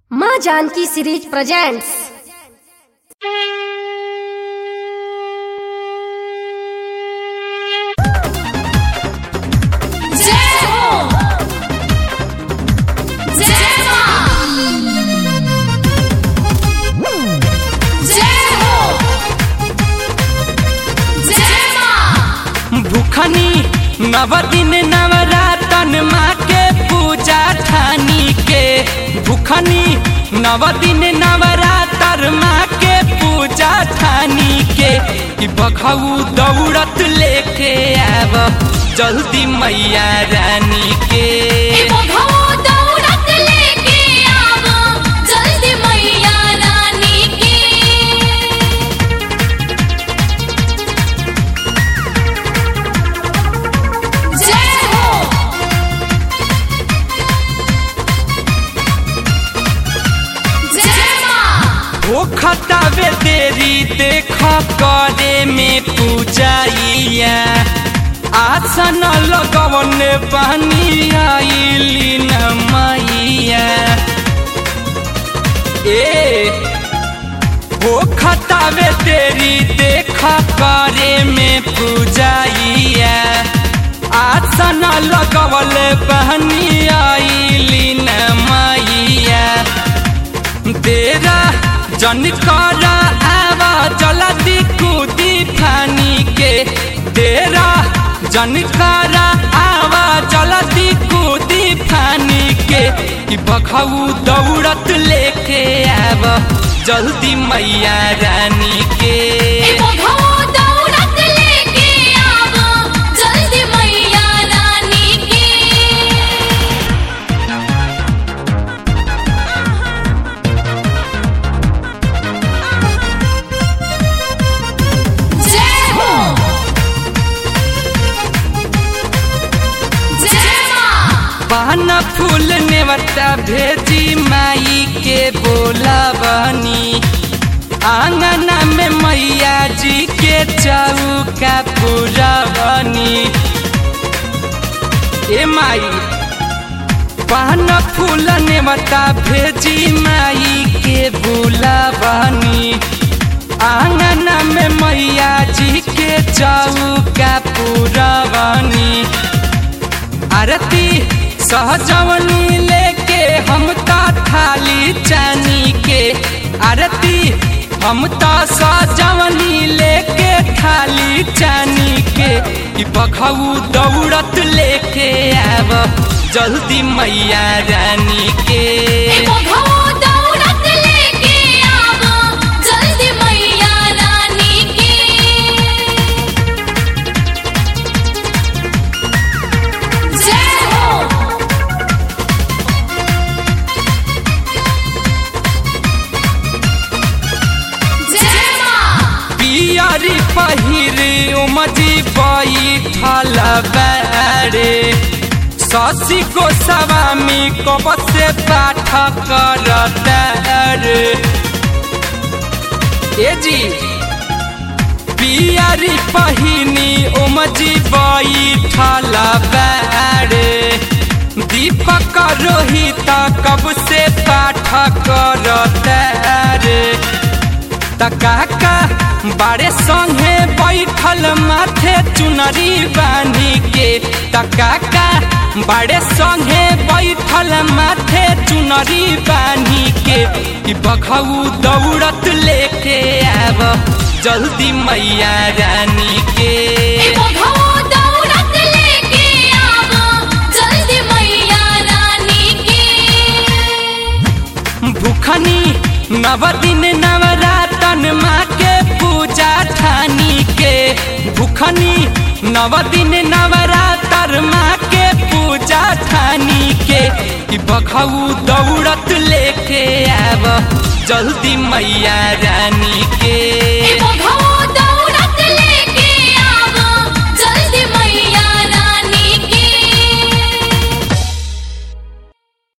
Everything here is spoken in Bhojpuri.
माँ जानकी सीरीज प्रेजेंट्स जय हो जय मां जय हो जय मां भूखनी नव दिन नवरातन माँ के पूजा ठानी के भूखनी नव दिन नवरातर माँ के पूजा ठानी के कि बखऊ दौड़त लेके आब जल्दी मैया रानी के बघौ दौड़त लेके आवो जल्दी मैया रानी के जय हो जय मां ओ खतावे देरी देख करे में पूजाइया आसन लगवन पानी आइली न मैया ए ओ खतावे देरी देख करे में पूजाइया आसन लगवल बहनी आइली न मैया तेरा जन कर आवा जल्दी कूदी फानी के तेरा जन कर आवा जल्दी कूदी फानी के कि बखऊ दौड़त लेके आव जल्दी मैया रानी के बघौ दौड़त लेके आवो जल्दी मैया रानी के जय हो जय मां पान फूल नेवता भेजी माई के बोला बनी आंगना में मैया जी के चौका पूरा बनी ए माई पान फूल नेवता भेजी माई के बोला बनी आंगना में मैया जी के चौका पूरा बनी आरती सहजवनी लेके हम ता थाली चानी के आरती हम ता सहजवनी लेके थाली चानी के कि बखऊ दौड़त लेके आब जल्दी मैया रानी के बघौ दौड़त लेके आवो जल्दी मैया रानी के जय हो जय मां पियरी पहिरे उमजी बैठल बारे शशि गोस्वामी कब से पाठ करता रे ए जी पियरी पहिनी उमजी बैठल बारे दीपक रोहित कब से पाठ करता रे तकाका बारे संगे बैठल माथे चुनरी बांधी के तकाका बारे संगे बैठल माथे चुनरी बांधी के कि बखऊ दौड़त लेके आब जल्दी मैया रानी के बघौ दौड़त लेके आवो जल्दी मैया रानी के भूखनी नव दिन नवरातन माँ के पूजा ठानी के भूखनी नव दिन नवरातर माँ के पूजा ठानी के कि बखऊ दौड़त लेके आब जल्दी मैया रानी के बघौ